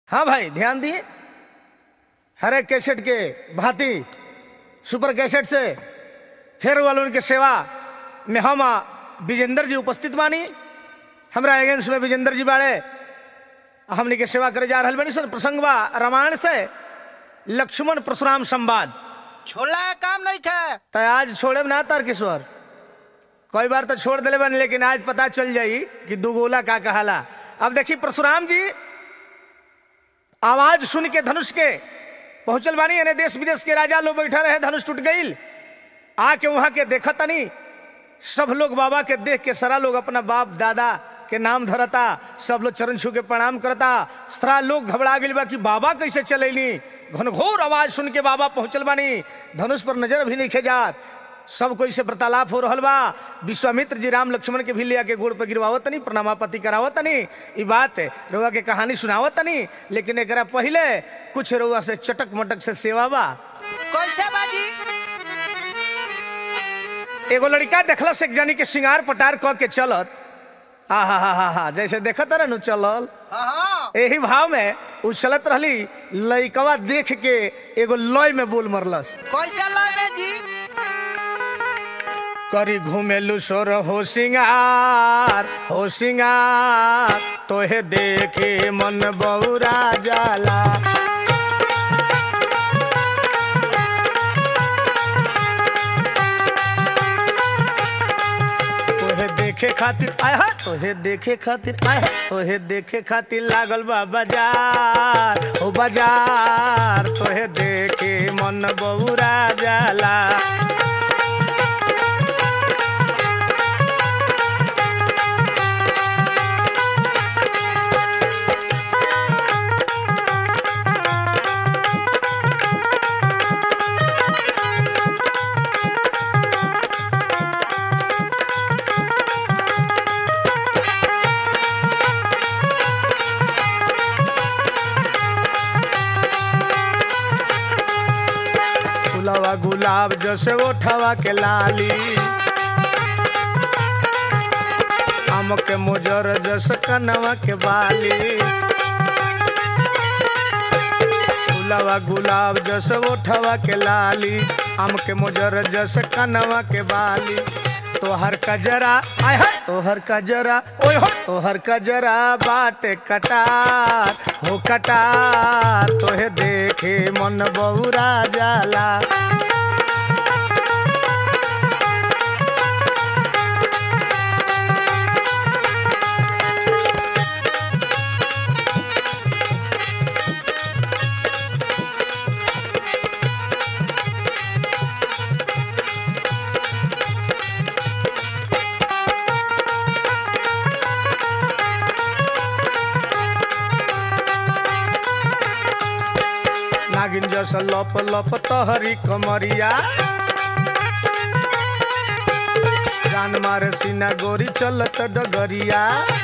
हाँ भाई ध्यान दिए हर एक कैसेट के भांति सुपर कैसेट से फिर वालों के सेवा में हम विजेंद्र जी उपस्थित बानी हमरा एजेंस में विजेंद्र जी बाड़े हमने के सेवा करे जा रहा बनी सर प्रसंग बा रामायण से लक्ष्मण परशुराम संवाद छोड़ला है काम नहीं खे तो आज छोड़े ना तारकेश्वर कई बार तो छोड़ दिले बन लेकिन आज पता चल जाई कि दुगोला का कहाला अब देखिए परशुराम जी आवाज सुन के धनुष के पहुंचल बानी यानी देश विदेश के राजा लोग बैठा रहे धनुष टूट गईल आके वहां के देखा तनी सब लोग बाबा के देख के सारा लोग अपना बाप दादा के नाम धरता सब लोग चरण छू के प्रणाम करता सारा लोग घबरा गई बा कि बाबा कैसे चलेली घनघोर आवाज सुन के बाबा पहुंचल बानी धनुष पर नजर भी नहीं खेजात सब कोई से वार्तालाप हो रहल बा विश्वामित्र जी राम लक्ष्मण के भी लिया के गोड़ पे गिरवावत तनी प्रणामापति करावत तनी ई बात रउआ के कहानी सुनावत तनी लेकिन एकरा पहले कुछ रउआ से चटक मटक से सेवा बा कैसे बाजी एगो लड़का देखल से एक जानी के सिंगार पटार क के चलत हा हा हा हा हा जैसे देखत रहे नु चलल हाँ हाँ एही भाव में उ चलत रहली लइकवा देख के एगो लय में बोल मरलस कैसे लावे जी करी घूमेलु सोर हो सिंगार हो सिंगार तोहे देखे मन बौरा जाला तोहे देखे खातिर आय हा तोहे देखे खातिर आय हा तोहे देखे खातिर लागल बा बाजार हो बाजार तोहे देखे मन बौरा जाला फुलवा गुलाब जैसे ओठवा के लाली आम के मोजर जैसे कनवा के बाली फुलवा गुलाब जैसे ओठवा के लाली आम के मोजर जैसे कनवा के बाली तोहर कजरा आय हा तोहर कजरा ओय हो तोहर कजरा बाटे कटार हो कटार तोहे देखे मन बहुरा जाला नागिन जस लप लप तहरी कमरिया जान मारे सीना गोरी चलत डगरिया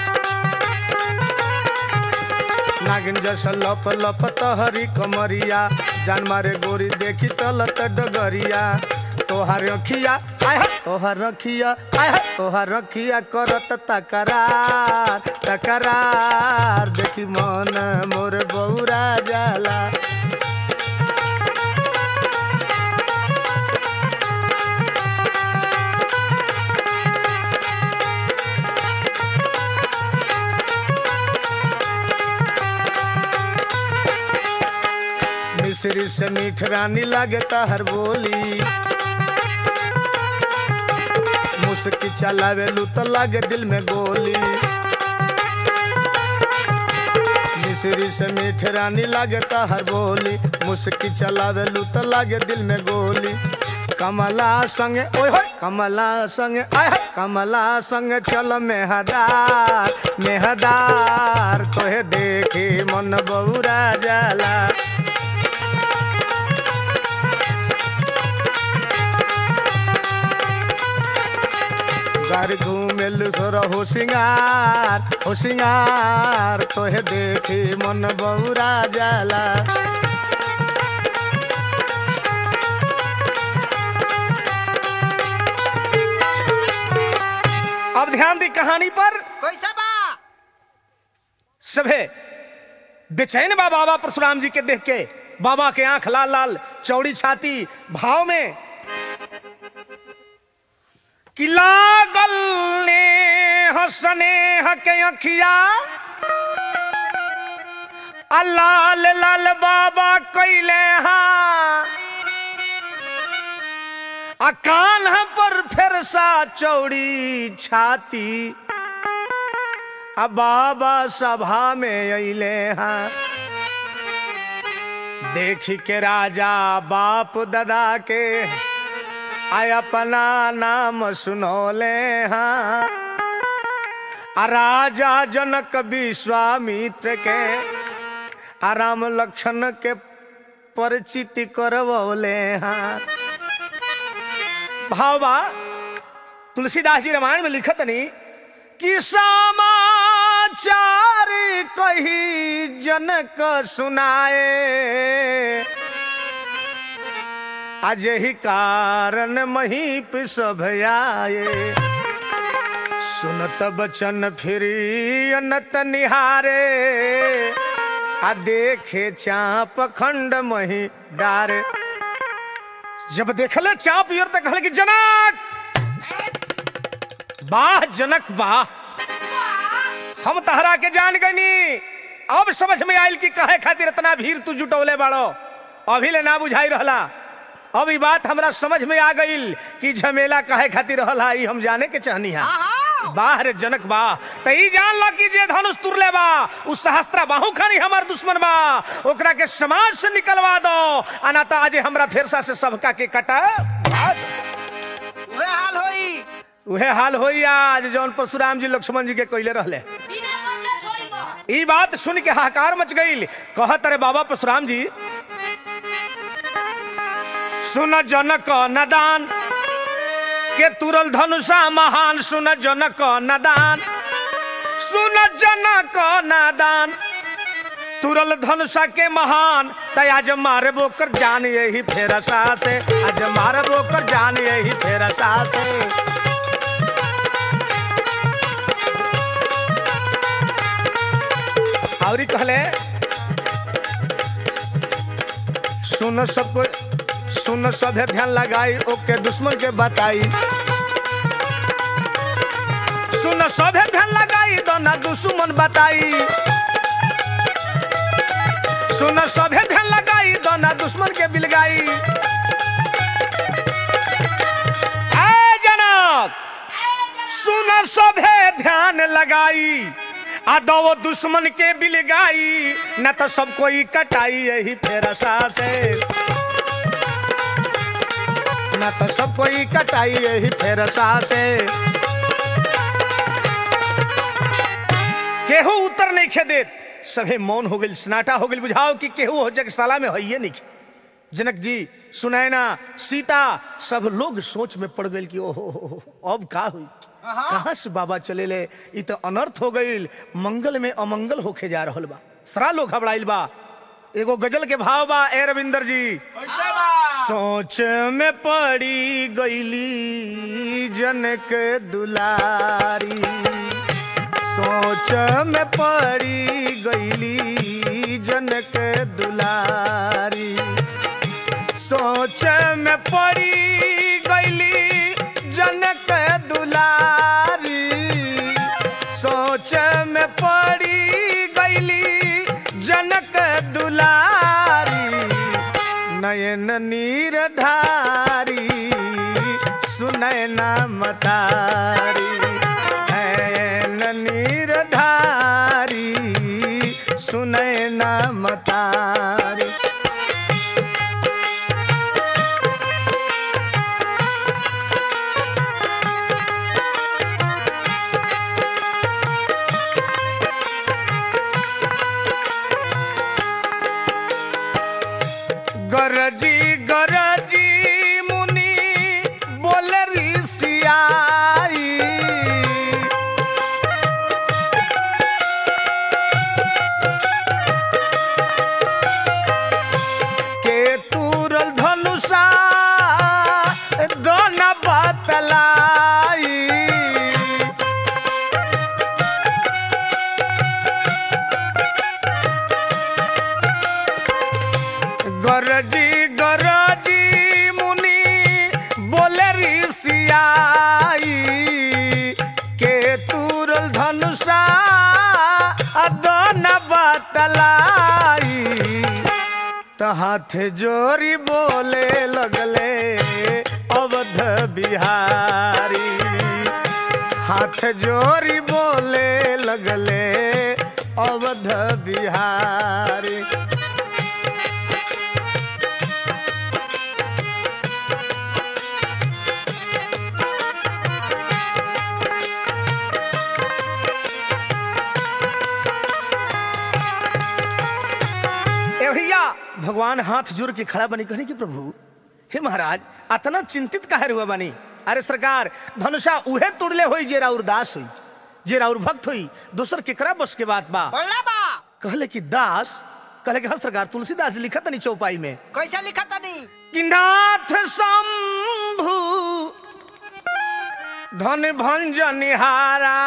नागिन जस लप लप तहरी कमरिया जान मारे गोरी देखी चलत डगरिया तोहार रखिया आय हा, तोहार रखिया आय हा, तोहार रखिया करत तकरार तकरार देखी मन मोर बौरा जाला मिश्री से मीठ रानी लागे हर बोली मुस्की चलावे लू तो लागे दिल में गोली मिश्री से मीठ रानी लागे हर बोली मुस्की चलावे लू तो लागे दिल में गोली कमला संगे ओए होय कमला संगे आय हाय, कमला संगे चल मेहदार मेहदार तोहे देखे मन बहुरा जाला घर घूमेल सोर हो सिंगार हो सिंगार तोहे देखी मन बहुरा जाला अब ध्यान दी कहानी पर कैसे बा सभे बेचैन बा बाबा परशुराम जी के देख के बाबा के आंख लाल लाल चौड़ी छाती भाव में कि लागल ने हसने हके अखिया आ लाल लाल बाबा कैले हाँ आ कान पर फिर सा चौड़ी छाती आ बाबा सभा में अले हाँ देख के राजा बाप दादा के आय अपना नाम सुनौले हाँ आ राजा जनक विश्वामित्र के आ राम लक्षण के परिचित करवले हाँ भावा तुलसीदास जी रामायण में लिखत नहीं कि समाचार कही जनक सुनाए आज ही कारण महीप सब आए सुनत बचन फिरी अनत निहारे आ देखे चाप खंड मही डारे जब देखले चाप यर तक कहले कि जनक वाह जनक वाह हम तहरा के जान गनी अब समझ में आयल कि कहे खातिर इतना भीड़ तू जुटौले बाड़ो अभी ले ना बुझाई रहला अब ई बात हमरा समझ में आ गईल कि झमेला कहे खातिर रहला ई हम जाने के चाहनी हा वाह रे जनक बा त ई जान ला कि जे धनुष तुरले बा उ सहस्त्रा बाहु खानी हमार दुश्मन बा ओकरा के समाज से निकलवा दो अना त आज हमरा फेरसा से सबका के कटा उहे हाल होई उहे हाल होई आज जौन परशुराम जी लक्ष्मण जी के कइले रहले बिना मंगल छोड़ी बा ई बात सुन के हाहाकार मच गईल कहत रे बाबा परशुराम जी सुन जनक नदान के तुरल धनुषा महान सुन जनक नदान सुन जनक नादान तुरल धनुषा के महान त आज मारबो कर जान यही फेरसा से आज मारबो कर जान यही फेरसा से और ई कहले सुन सब सुन सभे ध्यान लगाई ओके दुश्मन के बताई सुन सभे ध्यान लगाई तो ना दुश्मन बताई सुन सभे ध्यान लगाई तो ना दुश्मन के बिलगाई आए जनक सुन सभे ध्यान लगाई आ दो दुश्मन के बिलगाई न तो सब कोई कटाई यही फेरसा से न तो सब कोई कटाई यही फेरसा से केहू उत्तर नहीं खे देत सभे मौन हो गई सनाटा हो गई बुझाओ कि केहू हो जगशाला में है नहीं जनक जी सुनैना सीता सब लोग सोच में पड़ गई कि ओहो हो, हो, अब का हुई हाँ। कहाँ से बाबा चले ले इ तो अनर्थ हो गई मंगल में अमंगल होके जा रहल बा सरा लोग घबराइल बा एगो गजल के भाव बा ए रविंदर जी कैसे बा सोच में पड़ी गईली जनक दुलारी सोच में पड़ी गईली जनक दुलारी सोच में पड़ी गईली जनक दुलारी सोच में पड़ी गईली जनक दुलारी नयन नीर ढारी सुनैना मतारी नयन नीर ढारी सुनैना मतारी गरजी गरजी मुनि बोल ऋषियाई के तुरल धनुषा दोन बतलाई गरजी गरजी मुनि बोले ऋषियाई के तुरल धनुषा अदन बतलाई त हाथ जोरी बोले लगले अवध बिहारी हाथ जोरी बोले लगले अवध बिहारी ए भैया भगवान हाथ जोड़ के खड़ा बनी कहने की प्रभु हे महाराज अतना चिंतित काहे हुआ बनी अरे सरकार धनुषा उहे तोड़ले होई जे राउर दास हुई जे राउर भक्त हुई दूसर केकरा बस के बात बा बोला बा कहले कि दास कहले कि हाँ सरकार तुलसीदास लिखत नहीं चौपाई में कैसे लिखा तनी कि नाथ शंभु धन भंजनिहारा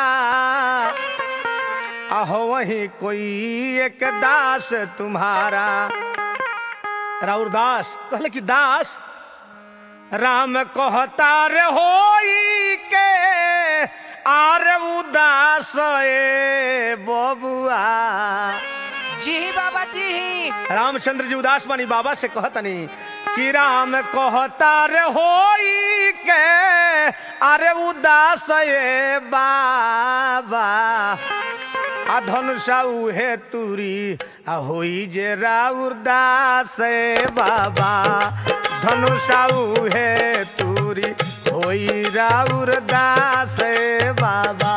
अहो वही कोई एक दास तुम्हारा राउर दास कहले कि दास राम कहता रे होई के आर उदास ए बबुआ जी बाबा जी रामचंद्र जी उदास बानी बाबा से कहतनी कि राम कहता रे होई के अरे उदास ये बाबा आ धनुषा उहे तुरी आ होई जे राउर दास ए बाबा धनुषा उहे तुरी होई राउर दास ए बाबा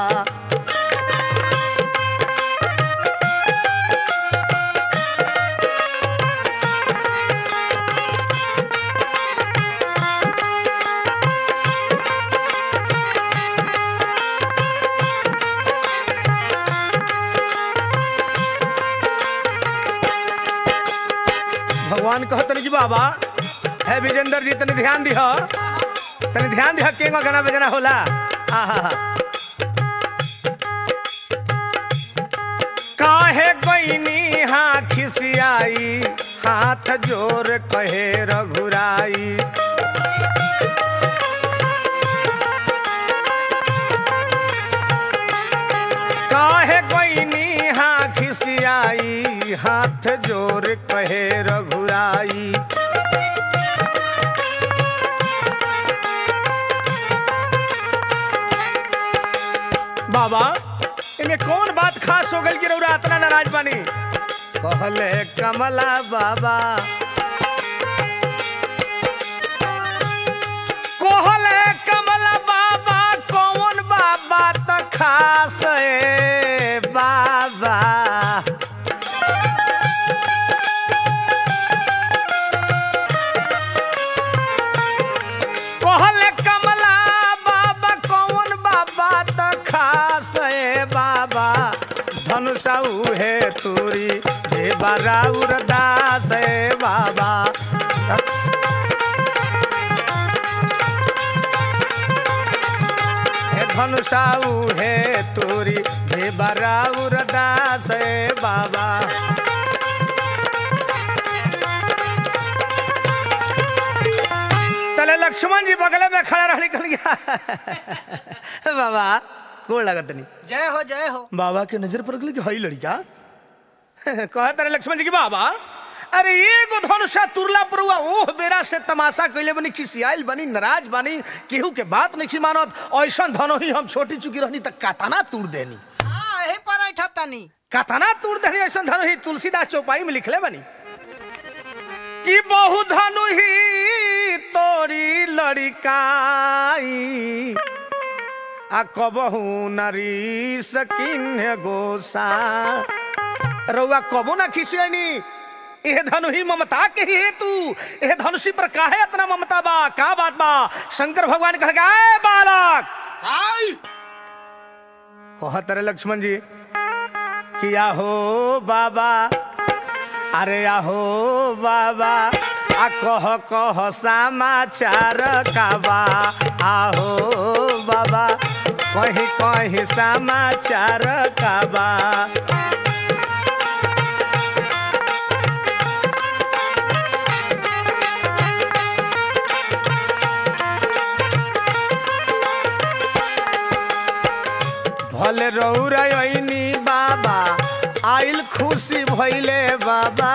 भगवान कहतन कि बाबा है विजेंद्र जी तनी ध्यान दिह तनी ध्यान दिह केंगो गाना बजना होला आहा काहे गईनी हाँ खिसियाई हाथ जोर कहे रघुराई काहे गईनी हाँ खिसियाई हाथ जोर कहे रघुराई बाबा इनमें कौन बात खास हो गई कि रउरा इतना नाराज बानी कहले कमला बाबा कहले कमला बाबा कौन बाबा त खास ए बाबा कहले कमला बाबा कौन बाबा त खास ए बाबा धनुषा उहे तुरी हे बाराउर दास ए बाबा हे धनुषा उहे तुरी हे बाराउर दास ए बाबा तले लक्ष्मण जी बगल में खड़ा रह निकल गया बाबा गोड़ लगत नहीं जय हो जय हो बाबा के नजर पर गई कि हई लड़का कहा तारे लक्ष्मण जी की बाबा अरे एगो धनुषा तुरला परुआ ओह बेरा से तमाशा कैले बनी खिसियाइल बनी नाराज बनी केहू के बात नहीं मानत ऐसा धनो ही हम छोटी चुकी रहनी तक काताना तूर देनी हाँ यही पर ऐठा तनी काताना तूर देनी ऐसा धनो ही तुलसीदास चौपाई में लिखले बनी कि बहु धनु ही तोरी लड़िकाई आ कबहू नरी सकिन गोसा रउआ कबो ना खिसियनी एह धनु ही ममता के ही हेतु एह धनुषी पर काहे इतना ममता बा का बात बा शंकर भगवान कह गए "ए बालक आई कहत रे लक्ष्मण जी कि आहो बाबा अरे आहो बाबा आ कह कह समाचार काबा आहो बाबा कहीं कहीं समाचार काबा रौरनी बाबा आइल खुशी भइले बाबा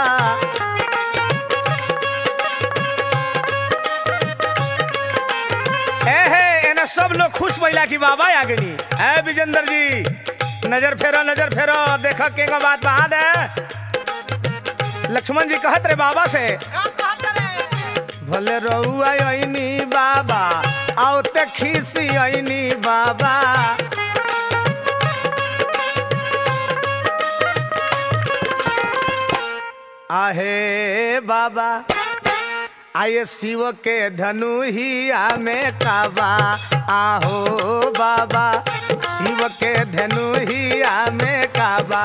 एहे एने सब लोग खुश भइला कि बाबा आ गनी ए विजेंद्र जी नजर फेरो नजर फेरो देख के का बात बहा दे लक्ष्मण जी कहत रे बाबा से का कहत रे भले रहुआ आईनी बाबा आवते खीसी आईनी बाबा आहे बाबा आये शिव के धनु ही में काबा आहो बाबा शिव के धनु ही में काबा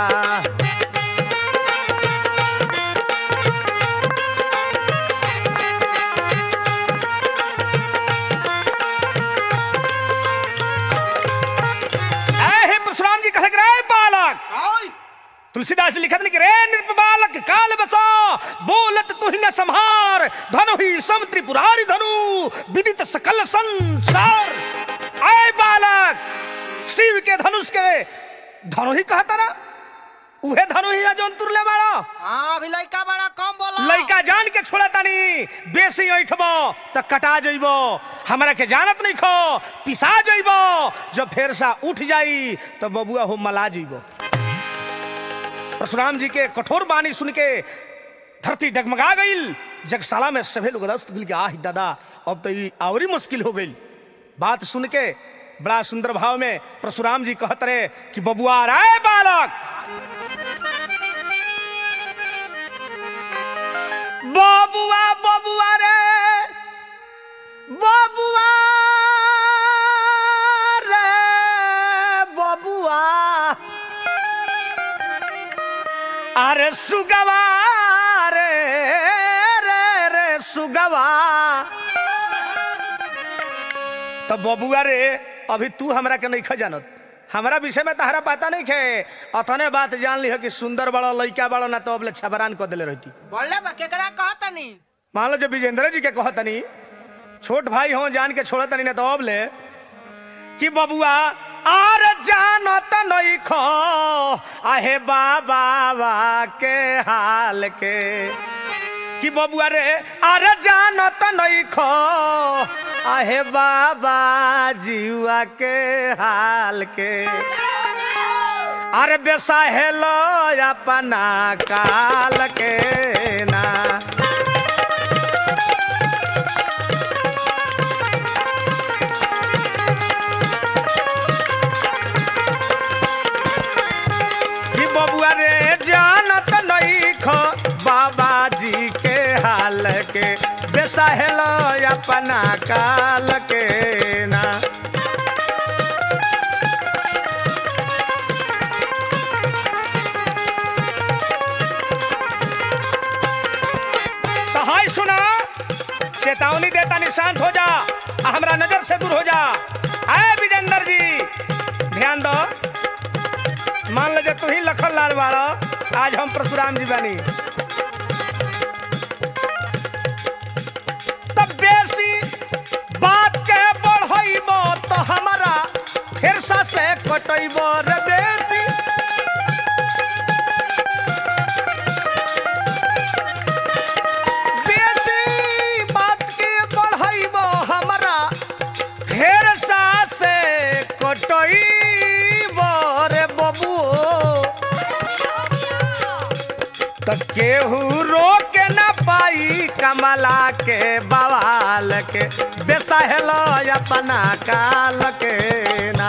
ऐ हे परशुराम जी कहे रे बालक आई तुलसीदास जी लिखत नहीं कि रे नृप बालक काल बसा बोलत तु न संहार धनु ही सब त्रिपुरारी धनु विदित सकल संसार आय बालक शिव के धनुष के धनु ही कहता ना उहे धनु ही है जौन तुरले बाड़ा हां अभी लइका बड़ा कम बोला लइका जान के छोड़ा तानी बेसी ऐठबो त कटा जइबो हमरा के जानत नहीं खो पिसा जइबो जब फेर सा उठ जाई तो बबुआ हो मला जइबो परशुराम जी के कठोर बानी सुन के धरती डगमगा गईल जगशाला में सभे लोग रस्त गिल के आह दादा अब तो ये और ही मुश्किल हो गई बात सुन के बड़ा सुंदर भाव में परशुराम जी कहत रहे कि बबुआ राय बालक बबुआ बबुआ रे बबुआ रे बबुआ अरे सुगवा रे रे रे सुगवा तो बबुआ रे अभी तू हमरा के नहीं जानत हमरा विषय में तहरा पता नहीं खे अथने बात जान ली कि सुंदर बड़ा लइका बड़ा ना तो अबले छबरान कर दिले रहती बोले बा केकरा कहतनी मान लो जब विजेंद्र जी के कहतनी छोट भाई हो जान के छोड़तनी ना तो अब ले कि बबुआ आर जानत नहीं खो आहे बाबा बा के हाल के कि बबुआ रे अरे जानत नहीं खो आहे बाबा जीवा के हाल के अरे बेसाहेलो अपना काल के ना कि बबुआ रे जानत नहीं खो बाबा जी के हाल के बेसाहेलो अपना काल के ना तो हाय सुना चेतावनी देता निशांत हो जा आ हमरा नजर से दूर हो जा आए विजेंद्र जी ध्यान दो मान लो तू ही लखन लाल बाड़ो आज हम परशुराम जी बानी तब बेसी बात के बढ़इबो तो हमारा फिर सा से कटइबो रे बेसी बेसी बात के बढ़इबो हमारा फिर सा से कटइबो रे बबुओ त केहू रोक न पाई कमला के बवाल के बेसहलो अपना काल के ना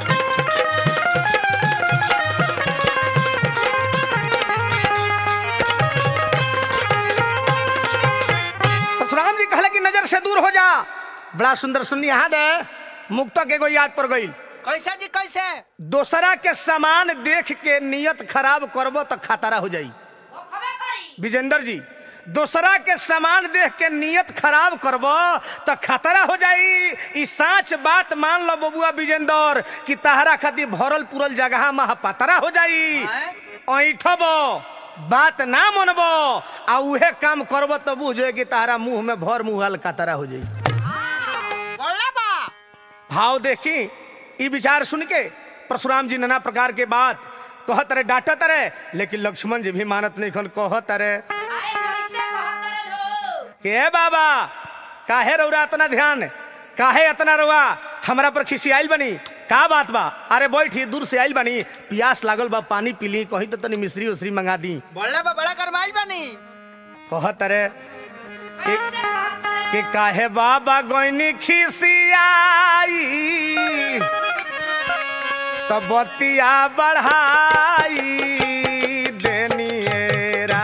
परशुराम जी कहले कि नजर से दूर हो जा बड़ा सुंदर सुन्नी यहाँ दे मुक्तक एगो याद पर गई कैसे जी कैसे दोसरा के सामान देख के नियत खराब करबो तो खतरा हो जाई वो खबे करी विजेंद्र जी दोसरा के सामान देख के नियत खराब करब तो खतरा हो जाई ई साच बात मान लो बबुआ विजेंद्र कि तहरा खातिर भरल पुरल जगह में पतरा हो जाई ऐठब बात ना मनब आ उहे काम करब तो बुझे कि तहरा मुंह में भर मुहल कतरा हो जाई बोले बा भाव देखी ई विचार सुन के परशुराम जी नाना प्रकार के बात कहत रहे डांटत रहे लेकिन लक्ष्मण जी भी मानत नहीं खन कहत रहे अरे कैसे कहत हो के बाबा काहे रौरा इतना ध्यान काहे इतना रुआ हमरा पर खिसियाइल बनी का बात बा अरे बैठी दूर से आइल बनी प्यास लागल बा पानी पीली कहीं तो तनी मिश्री उश्री मंगा दी बोले बा बड़ा गरमाइल बनी कहत रहे कैसे कहत कि काहे बाबा गोइनी खिसियाई तो बतिया बढ़ाई देनिएरा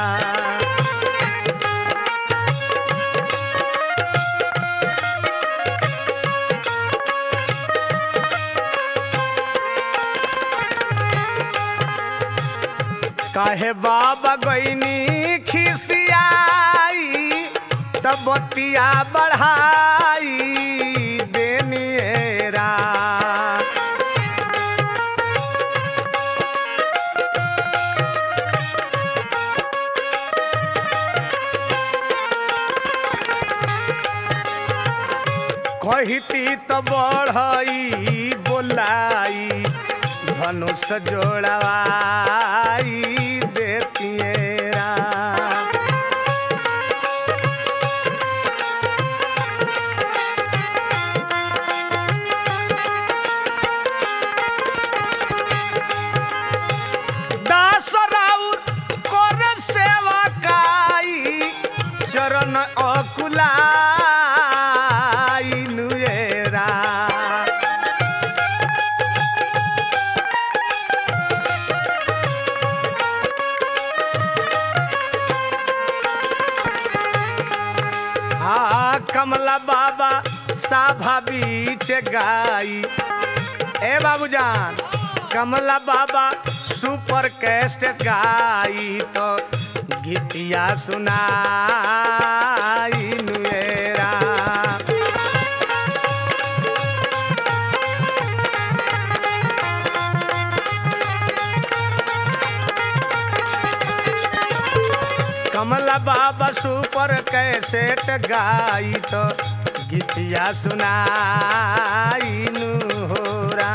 काहे बाबा गोइनी खिसियाई तब बतिया बढ़ाई देनिएरा कहती तो बढ़ई बोलाई धनुष जोड़वाई देतिएरा दास राउर कर सेवा काई चरण अकुलाई नुएरा हाँ कमला बाबा साभा बीच गाई ए बाबूजान कमला बाबा सुपर कैस्ट गाई तो गीतिया सुनाई नुएरा कमला बाबा सुपर कैसेट गाई तो गीतिया सुनाई नुहोरा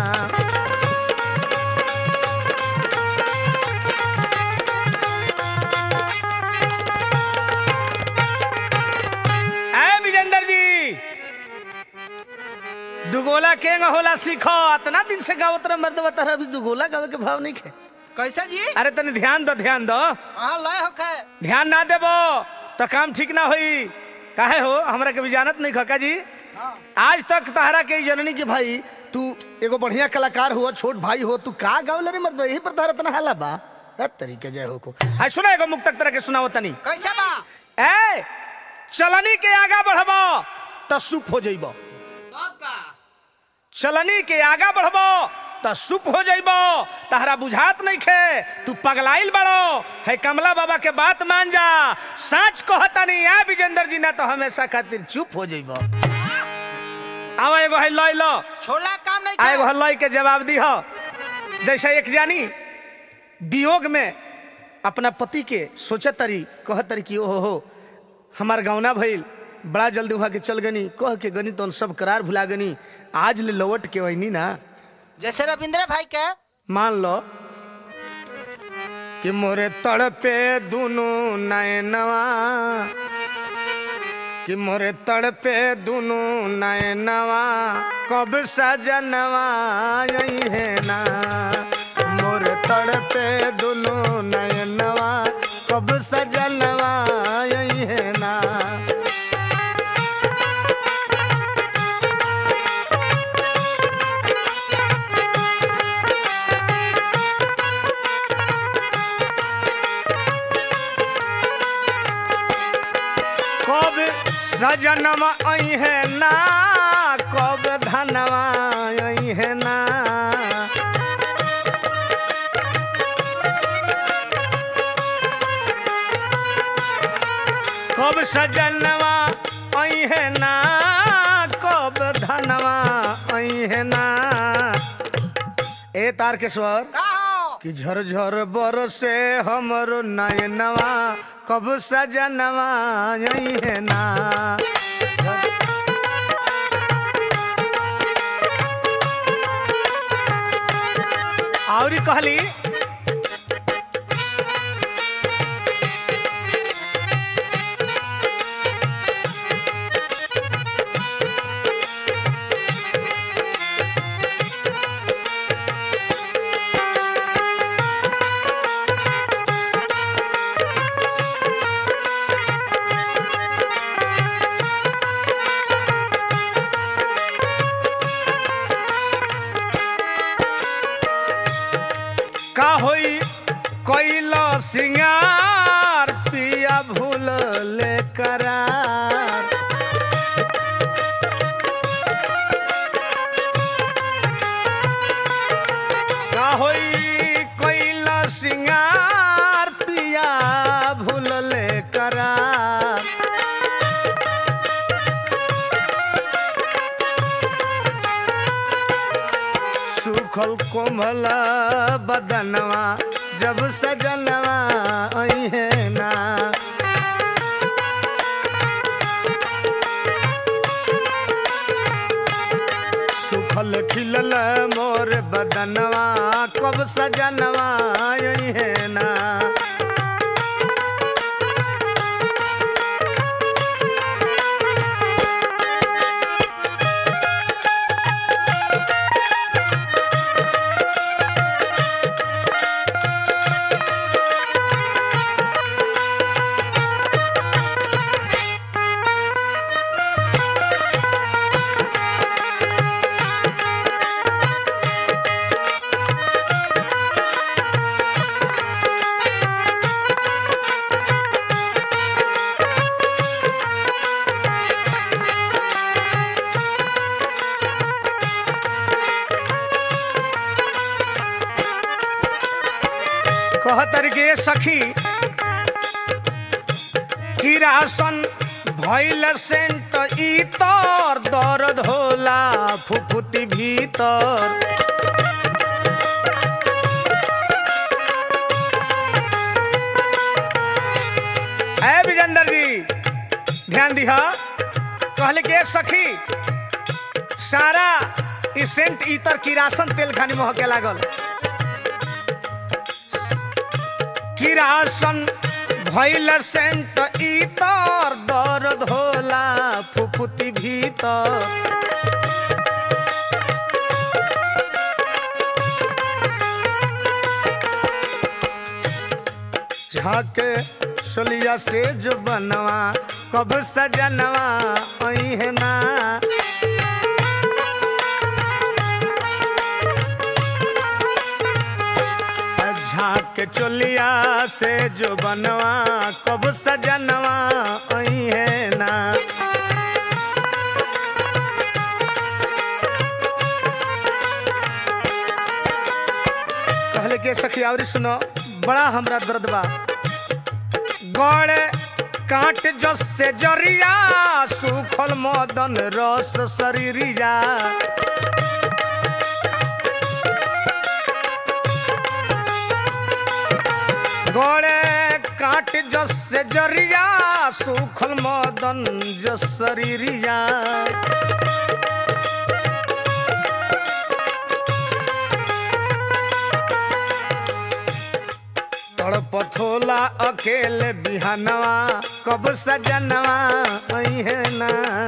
ऐ विजेंद्र जी दुगोला के होला सीखो इतना दिन से गावत रह मर्द बता अभी दुगोला गावे के भाव नहीं खे कैसे जी अरे तने ध्यान दो ध्यान दो हाँ लय होखे ध्यान ना देबो तो काम ठीक ना होई काहे हो हमरा के भी जानत नहीं खका जी हाँ आज तक तहरा के जननी के भाई तू एगो बढ़िया कलाकार हो छोट भाई हो तू का गावल रे मर्द यही पर तहरा तना हाला बा हर तरीके जय हो को हाय सुना एगो मुक्तक तरह के सुनाओ तनी कैसे बा ए चलनी के आगा बढ़बो तो सुप हो जइबो चलनी के आगा बढ़बो तो सुप हो जइबो तहरा बुझात नहीं खे तू पगलाइल बड़ो है कमला बाबा के बात मान जा सच कहतनी आ विजेंद्र जी ना तो हमेशा खातिर चुप हो जइबो आवा एगो है लय लो छोला काम नहीं आ एगो करे। है लय के जवाब दी हो जैसे एक जानी वियोग में अपना पति के सोचत तरी कहत तरी कि ओहो हो हमार गौना भइल बड़ा जल्दी वहां के चल गनी कह के गनी तो सब करार भुला गनी आज ले लौट के वही ना जैसे रविंद्र भाई के मान लो कि मोरे तड़पे दुनु नैनवा कि मोरे तड़पे दुनु नैनवा कब सजनवा यही है ना मोरे तड़पे दुनु नैनवा कब सजनवा यही है ना कब सजनवा आई है ना कब धनवा आई है ना कब सजनवा आई है ना कब धनवा आई है ना ए तारकेश्वर का हो कि झरझर बरसे हमरो नयनवा कब सजनवा यही है ना और कहली का होई कैल सिंगार पिया भूल ले करार का होई कैल सिंगार पिया भूल ले करार सुखल कोमल बदनवा जब सजनवा अहे ना सुखल खिलल मोर बदनवा कब सजनवा अहे ना कहतर के सखी किरासन भैल सेंट इतर दर्द होला फुफुती भीतर ए विजेंदर जी ध्यान दिहा कहले के सखी सारा ई सेंट इतर किरासन तेल खानी महके लागल किरासन भैल सेंट इतर दर्द होला फुफुती भीतर झाके सोलिया से जो बनवा कब सजनवा अहे ना झाँक के चोलिया से जो बनवा कब सजनवा अही है ना कहले के सखी आवरी सुनो बड़ा हमरा दर्द बा गड़ काट जस से जरिया सुखल मदन रस शरीरिया गड़े काट जस से जरिया सुखल मदन जस शरीरिया तड़पथोला अकेले बिहानवा कब सजनवा अहे ना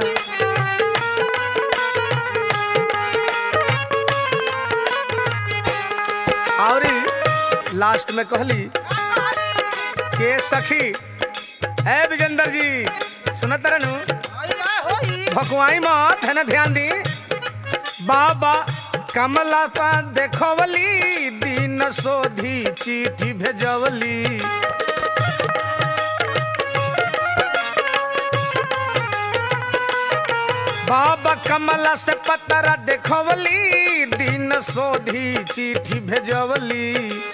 और लास्ट में कहली के सखी है विजेंदर जी सुनत रहनु अरे ना होई भकुआई मत है ना ध्यान दी बाबा कमला पा देखवली दिन सोधी चिट्ठी भेजवली बाबा कमला से पतरा देखवली दिन सोधी चिट्ठी भेजवली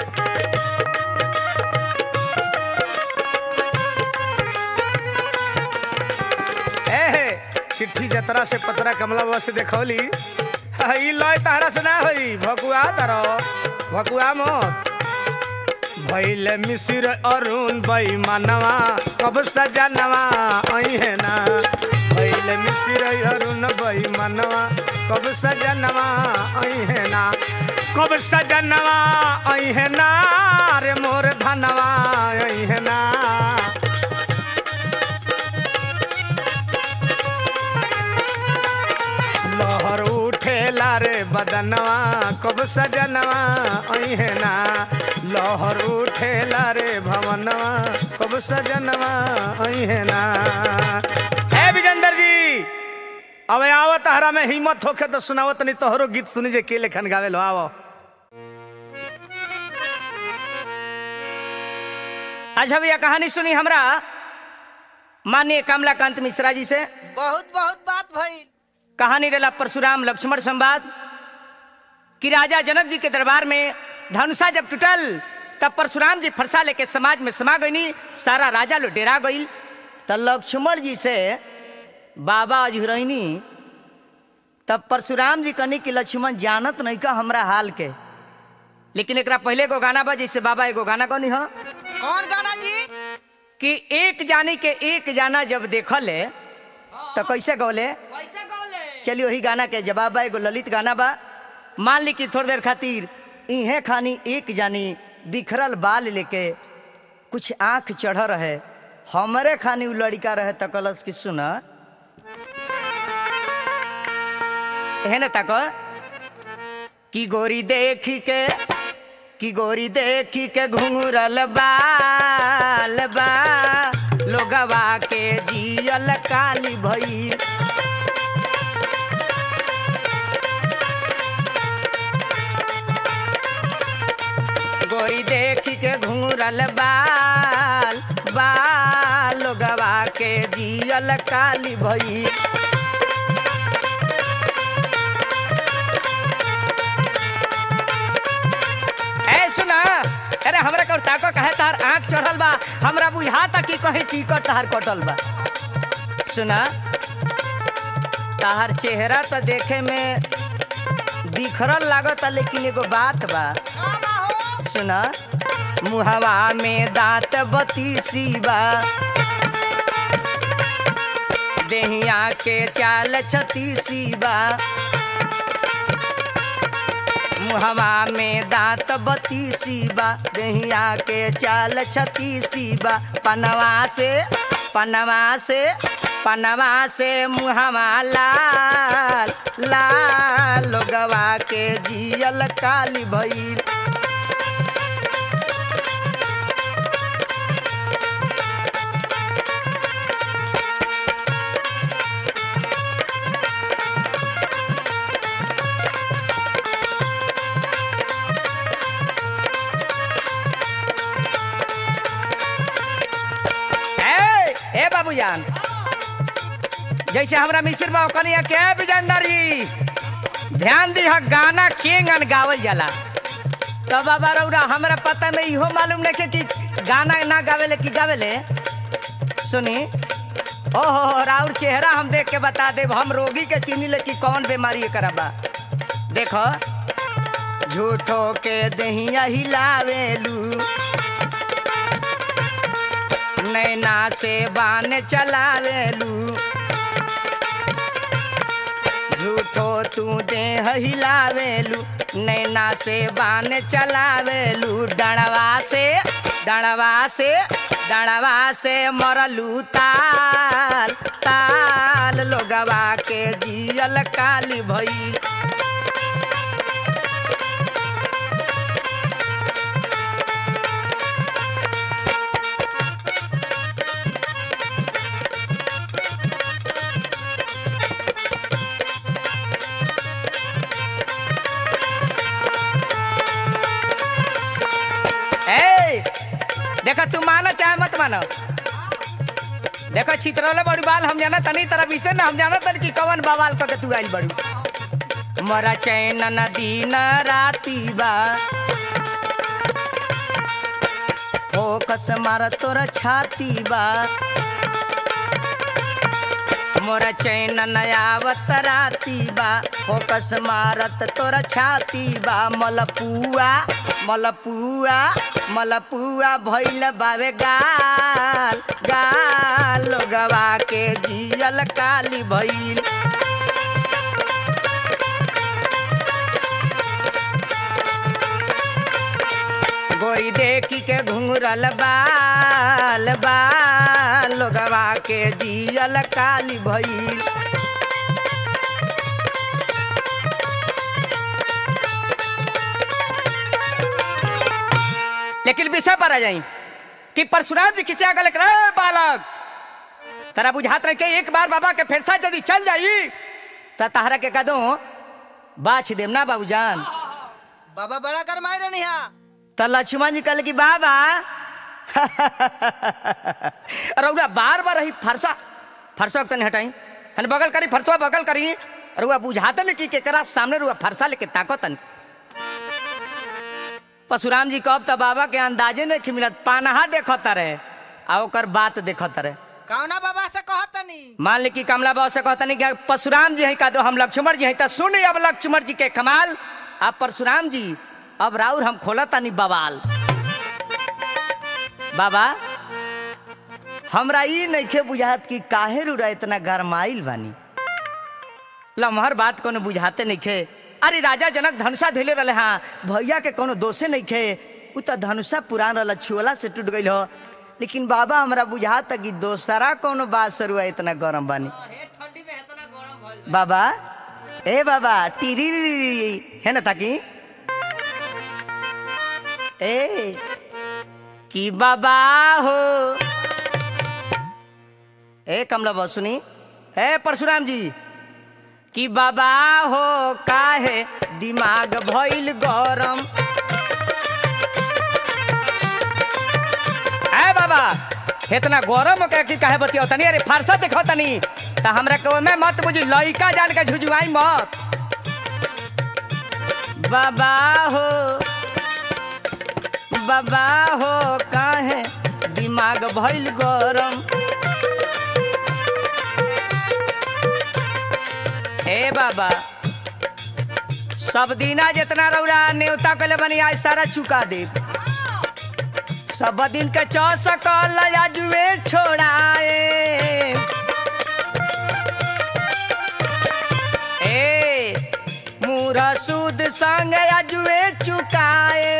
एहे चिट्ठी जतरा से पतरा कमला बाबा से देखौली ई लय तारा से ना होई भकुआ तारो भकुआ मत भैले मिसिर अरुण बैमानवा कब सजनवा अहे ना भैले मिसिर अरुण बैमानवा कब सजनवा अहे ना कब सजनवा अहिना रे मोर धनवा अहिना लहर उठेला रे बदनवा कब सजनवा अहिना लहर उठेला रे भवनवा कब सजनवा अहिना हे विजेंद्र जी अब आवत हरा में हिम्मत होखे तो सुनावत नहीं तोहरो गीत सुनी जे के लेखन गावे लो आवो अच्छा भैया कहानी सुनी हमरा माननीय कमलाकांत मिश्रा जी से बहुत बहुत बात भइल कहानी रेला परशुराम लक्ष्मण संवाद कि राजा जनक जी के दरबार में धनुषा जब टूटल तब परशुराम जी फरसा लेके समाज में समा गईनी सारा राजा लो डेरा गईल तो लक्ष्मण जी से बाबा अजहरैनी तब परशुराम जी कहनी कि लक्ष्मण जानत नहीं का हमरा हाल के लेकिन एकरा पहले एगो गाना बा जैसे बाबा एगो गाना कहनी हो कौन गाना जी कि एक जानी के एक जाना जब देखले तो कैसे गौले कैसे गौले चलिए वही गाना के जवाब बा एगो ललित गाना बा मान ली कि थोड़ी देर खातिर इहे खानी एक जानी बिखरल बाल लेके कुछ आंख चढ़ रहे हमरे खानी उ लड़का रहे तकलस कि सुन है ना तक कि गोरी देखी के कि गोरी देखी के घुंघरल बाल बा लोगवा के जियल काली भई गोरी देखी के घूरल बाल बाल लोगवा के जियल काली भई ए सुना अरे हमरा कर ताको कहे तार आंख चढ़ल बा हमरा बुझाता कि कहीं टिकट तार कटल बा सुना तार चेहरा तो देखे में बिखरल लागता लेकिन एगो बात बा सुना मुहवा में दांत बतीसी बा देहिया के चाल छतीसी बा मुहवा में दांत बतीसी बा देहिया के चाल छतीसी बा पनवा से पनवा से पनवा से मुहवा लाल लाल लोगवा के जियल काली भइल ए ए बाबूजान जैसे हमरा मिस्र बा कनिया के बिजंदरी ध्यान दी गाना के गान गावल जाला तो बाबा रौरा हमरा पता में इहो मालूम नहीं कि गाना ना गावेले कि गावेले सुनी ओहो राउर चेहरा हम देख के बता देब हम रोगी के चीनी ले कि कौन बीमारी एकरा बा देखो झूठो के दहिया हिलावेलू नैना से बान चलावेलू झूठो तू देह हिलावेलू नैना से बान चलावेलू डणवा से डणवा से डणवा से मरलू ताल ताल लोगवा के जियल काली भई ए देखा तू मानो चाहे मत मानो देखो छितरौले बड़ी बाल हम जाना तनी तरह विषय में हम जाना तनी कि कवन बवाल करके तू आइल बड़ू मरा चैन नदी न राती बा फोकस मार तोर छाती बा मोर चैन नयावत राती बा फोकस मारत तोर छाती बा मलपुआ मलपुआ मलपुआ भैल बावे गाल गाल लोगवा के जियल काली भैल कोई देखी के घुंघरल बाल बाल लोगवा के जियल काली भइल लेकिन विषय पर आ जाई कि परशुराम जी खिंचा गल रे बालक तरा बुझात रहे के एक बार बाबा के फेरसा यदि चल जाई त तहरा के कदो बाछ देम ना बाबूजान बाबा बड़ा कर मारे नहीं त लक्ष्मण जी कहले कि बाबा रउरा बार बार ही फरसा फरसा तनी हटाई हन बगल करी फरसा बगल करी रुआ बुझाते न कि केकरा सामने रुआ फरसा लेके ताकतन परशुराम जी कब त बाबा के अंदाजे नहीं मिलत पानहा देखत रहे आ ओकर बात देखत रहे कौना बाबा से कहतनी मान ली कि कमला बाबू से कहता नहीं कि परशुराम जी है का दो हम लक्ष्मण जी हैं तो सुन अब लक्ष्मण जी के कमाल अब परशुराम जी अब राउर हम खोला तानी बवाल बाबा हमरा ई नइखे बुझात कि काहे रुरा इतना गरमाइल बानी लमहर बात कोनो बुझाते नइखे अरे राजा जनक धनुषा धैले रहे हाँ भैया के कोनो दोषे नइखे उ त धनुषा पुरान रहल छुअला से टूट गइल हो लेकिन बाबा हमरा बुझाता कि दोसरा कोनो बात से रुआ इतना गरम बानी ठंडी में इतना गरम भइल बाबा ए बाबा टीरी है ना ताकि ए कि बाबा हो ए कमला बाबू सुनी ए परशुराम जी कि बाबा हो काहे दिमाग भइल गरम ए बाबा इतना गरम के कि काहे बतियो तनी अरे फारसा देखो तनी त हमरा के ओमे मत बुझी लइका जान के झुझुआई मत बाबा हो बाबा हो काहे दिमाग भइल गरम ए बाबा सब दिना जितना रौरा न्योता कले बनी आज सारा चुका दे सब दिन के चौसकल जुए छोड़ाए ए मूरा सूद संग जुए चुकाए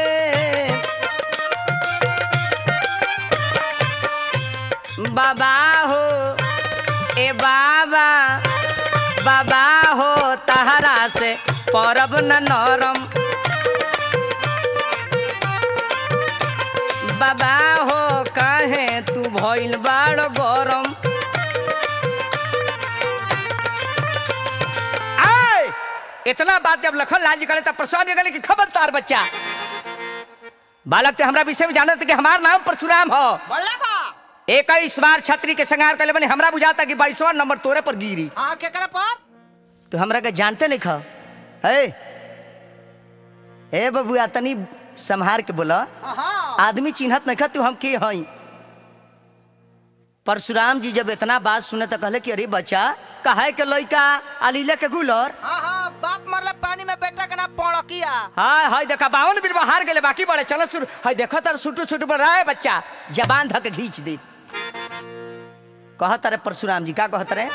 बाबा हो ए बाबा बाबा हो तहरा से परब न नरम बाबा हो काहे तू भइल बाड़ गरम आय इतना बात जब लखन लाल जी करे तब परशुराम जी कहले कि खबरदार बच्चा बालक ते हमरा विषय में जानत कि हमार नाम परशुराम हो बोले बा इक्कीस बार छतरी के संगार कर बने हमरा बुझाता कि बाईसवा नंबर तोरे पर गिरी हाँ केकरा पर तो हमरा के जानते नहीं खा है ए बबुआ तनी संहार के बोला हाँ आदमी चिन्हत नहीं खा तू हम के हई परशुराम जी जब इतना बात सुने तो कहले कि अरे बच्चा कहे के लइका अलीला के गुलर हाँ हाँ बाप मरले पानी में बेटा के नाम पौड़किया हाय हाय देखा बावन बीर हार गेले बाकी बड़े चलो शुरू हाय देखो तर सुटू सुटू बढ़ रहा है बच्चा जबान धक घींच दे कहत रे परशुराम जी का कहत रे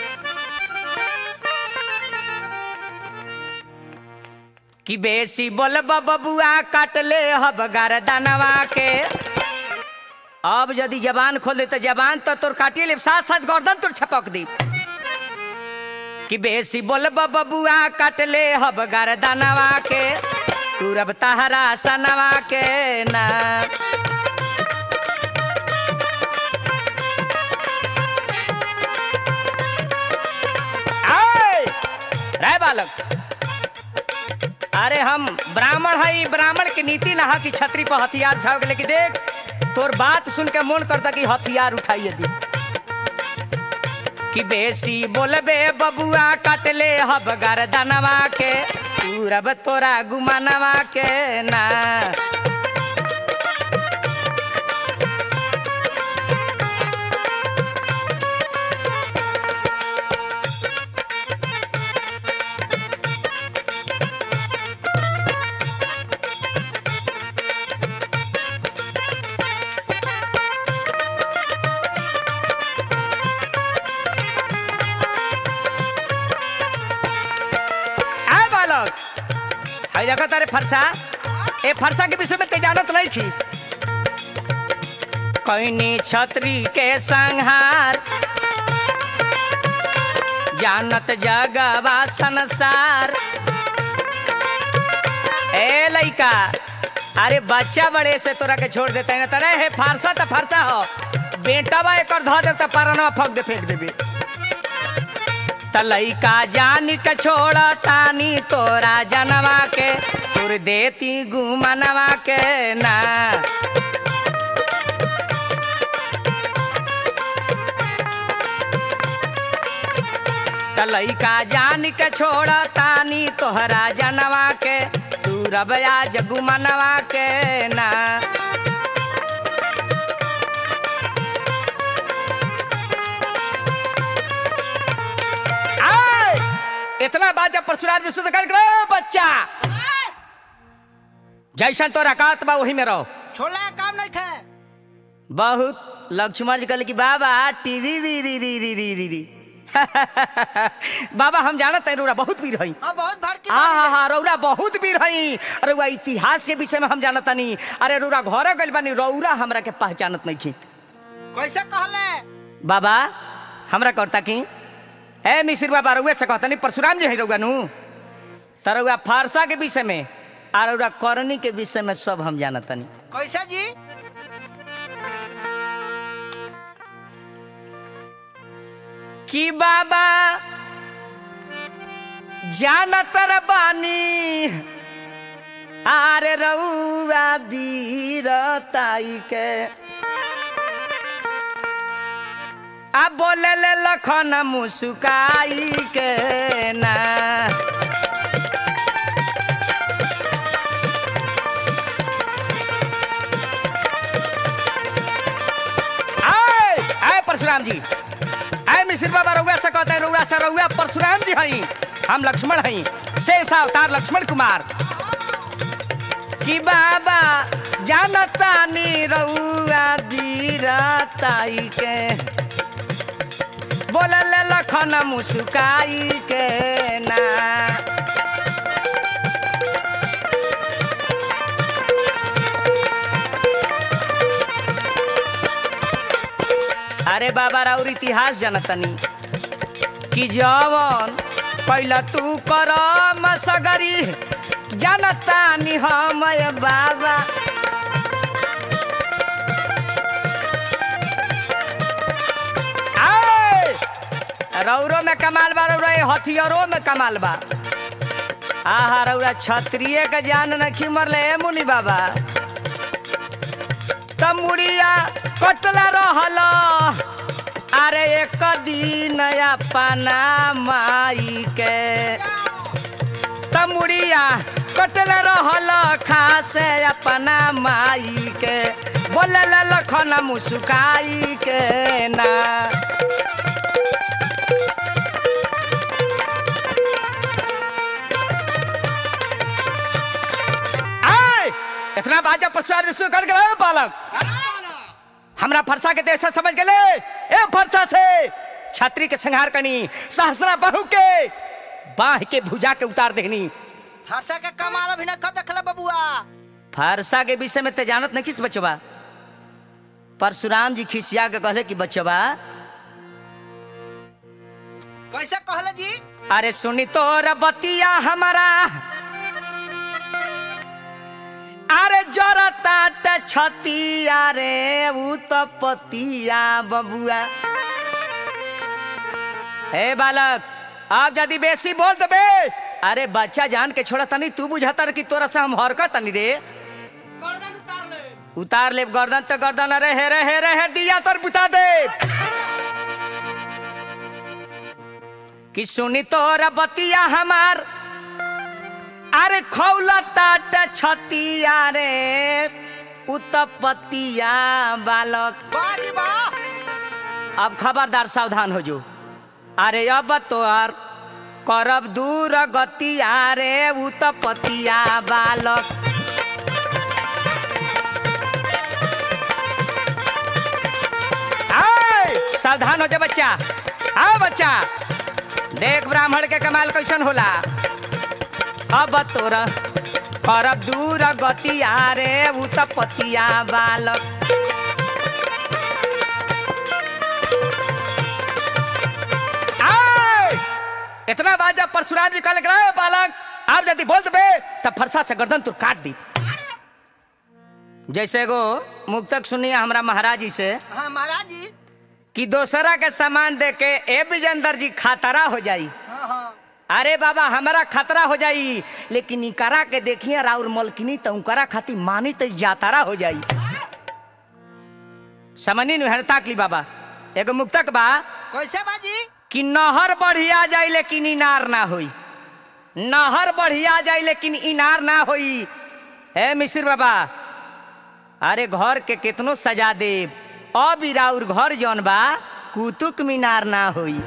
कि बेसी बोल बबुआ काट ले हब गर्दनवा के अब यदि जबान खोल दे तो जबान तो तोर काटिए ले साथ साथ गर्दन तोर छपक दी कि बेसी बोल बबुआ काट ले हब गर्दनवा के तू रब तहरा सनवा के ना आय! रे बालक अरे हम ब्राह्मण हई ब्राह्मण के नीति नहा की छतरी पर हथियार उठाओ लेकिन देख तोर बात सुन के मन करता कि हथियार उठाइए दी कि बेसी बोलबे बबुआ काटले हब गर्दनवा के तू रब तोरा गुमानवा के ना आ बालक हाय देखो तारे फरसा ए फरसा के विषय में ते जानत नहीं खीस कैनी छतरी के संहार जानत जगवा संसार ए लइका अरे बच्चा बड़े से तोरा के छोड़ देते हैं तरे हे फारसा तो फारसा हो बेटा बा एक धो दे तो परनवा फक दे फेंक देबे त लइका जान के छोड़ तानी तोरा जनवा के तुर देती गुमनवा के ना त लइका जान के छोड़ तानी तोहरा जनवा के तू रबया जगुमनवा के ना आय! इतना बात जब परशुराम जी शुद्ध कर बच्चा जैसन तोरा कात बा वही में रहो छोड़ला के काम नहीं थे बहुत लक्ष्मण जी कहले कि बाबा टीवी री री री री री री री बाबा हम जानत है रौरा बहुत वीर हई अब बहुत भड़की हाँ हाँ हाँ रौरा बहुत वीर हई अरे वह इतिहास के विषय में हम जानत नहीं अरे रौरा घरे गइल बानी रौरा हमरा के पहचानत नहीं थी कैसे कहले बाबा हमरा करता की ए मिसिर बाबा रउआ से कहता नहीं परशुराम जी है रउआ नु त रउआ फारसा के विषय में आ रउआ करनी के विषय में सब हम जानत नहीं कैसे जी कि बाबा जानत रे बानी आरे रउआ वीरताई के आ बोले ले लखन मुस्काई के ना आए आए परशुराम जी आए मिसिर बाबा रउआ से कहते हैं रउआ से रउआ परशुराम जी हई हम लक्ष्मण हई शेष अवतार लक्ष्मण कुमार कि बाबा जानता नी रउआ वीरताई के बोलल लखन मुस्काई के ना अरे बाबा राउर इतिहास जनतनी कि जवन पहला तू कर सगरी जनतानी हम बाबा आए! रौरो में कमाल बा रौरा ये हथियारों में कमाल बा आहा रौरा क्षत्रिय के जान न मरले ए मुनि बाबा तमुड़िया कटला रहल अरे एक दिन अपना माई के तमुड़िया कटल रहल खासे अपना माई के बोले लखन मुस्काई के ना आय! इतना बाजा पशुआ कर गए बालक हमरा फरसा के देश समझ गए ए फरसा से छात्री के संहार करनी सहसरा बहू के बाह के भुजा के उतार देनी हर्षा के कमाल अभी न कद देखले बबुआ फरसा के विषय में ते जानत नहीं किस बचवा परशुराम जी खिसिया के कहले कि बचवा कैसे कहले जी अरे सुनी तोर बतिया हमारा अरे जरता त छतिया रे ऊ तो पतिया बबुआ हे बालक आप यदि बेसी बोल देबे अरे बच्चा जान के छोड़ा तनी तू बुझाता रे कि तोरा से हम हरकत तनी रे गर्दन उतार ले उतार ले गर्दन तो गर्दन अरे हे रे हे रे हे दिया तर बुता दे कि सुनी तोरा बतिया हमार अरे खौला ताट छतिया रे उतपतिया बालक बाजी बा अब खबरदार सावधान हो जो अरे अब तोर करब दूर गतिया रे उतपतिया बालक आय, सावधान हो जा बच्चा आओ बच्चा देख ब्राह्मण के कमाल कैसन होला अब तोरा करब दूर गतिया रे उतपतिया बालक आय! इतना बात जब परशुराम जी कहले "रे बालक आप यदि बोल देबे तब फरसा से गर्दन तू काट दी जैसे एगो मुक्तक सुनिए हमरा महाराज जी से हाँ महाराज जी कि दोसरा के सामान दे के ए विजेंदर जी खातरा हो जाई हाँ हाँ अरे बाबा हमारा खतरा हो जाई लेकिन इकरा के देखिए राउर मलकिनी तो उनकरा खाती मानी तो जातारा हो जाई समझी नुहरता की बाबा एगो मुक्तक बा कैसे बाजी कि नहर बढ़िया जाई लेकिन इनार ना होई नहर बढ़िया जाई लेकिन इनार ना होई हे मिसिर बाबा अरे घर के कितनो सजा देव अब ई राउर घर जौन बा कुतुक मीनार ना होई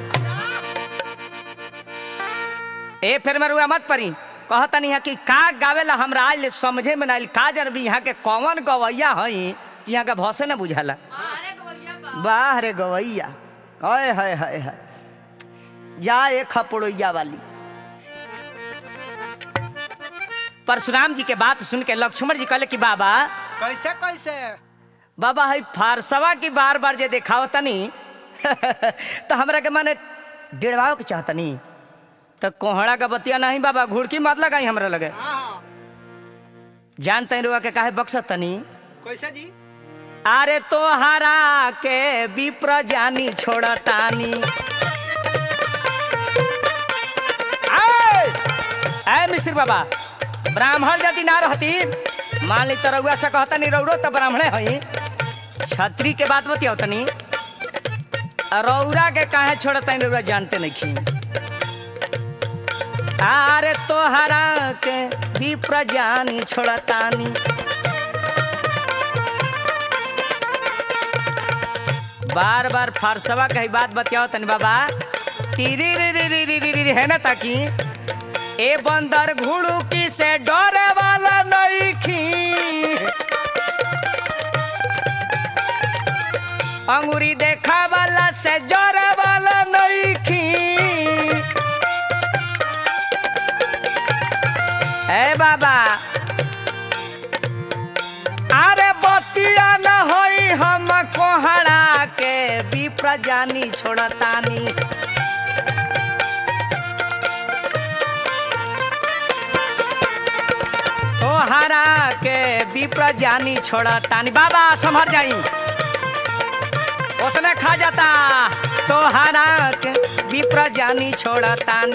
ए फिर मरुआ मत परी कहतनी है कि का गावेला हमरा आज ले समझे में ना आइल का जन भी यहाँ के कौन गवैया हई कि यहाँ के भौसे न बुझाला वाह रे गवैया हाय हाय हाय हाय जा एक खपड़ोइया वाली परशुराम जी के बात सुन के लक्ष्मण जी कहले कि बाबा कैसे कैसे बाबा हई फारसवा की बार बार जे देखाव तनी तो हमरा के माने डेढ़वाओ के चाहतनी तो कोहड़ा का बतिया नहीं बाबा घुड़की मत लगाई हमरा लगे हाँ हाँ जानते रुआ के काहे बक्सत तनी कैसे जी अरे तोहरा के विप्र जानी छोड़तानी आय! आय मिश्र बाबा ब्राह्मण यदि ना रहती मान ली तो रउआ से कहता नहीं रौरो तो ब्राह्मणे हई छत्री के बात बतिया तनी रौरा के काहे छोड़ता रउआ जानते नहीं खी अरे तोहरा के विप्र जानी छोड़तानी बार बार फारसवा कही बात बतियाओ तनी बाबा टीरी री री री री री री है ना ताकि ए बंदर घुड़ू की से डरे वाला नहीं खी अंगूरी देखा वाला से जरे वाला नहीं खी ए बाबा अरे बतिया न होई हम कोहड़ा के विप्र जानी छोड़तानी तोहरा के विप्र जानी छोड़तानी बाबा संभर जाई उतने खा जाता तोहरा के विप्र जानी छोड़तानी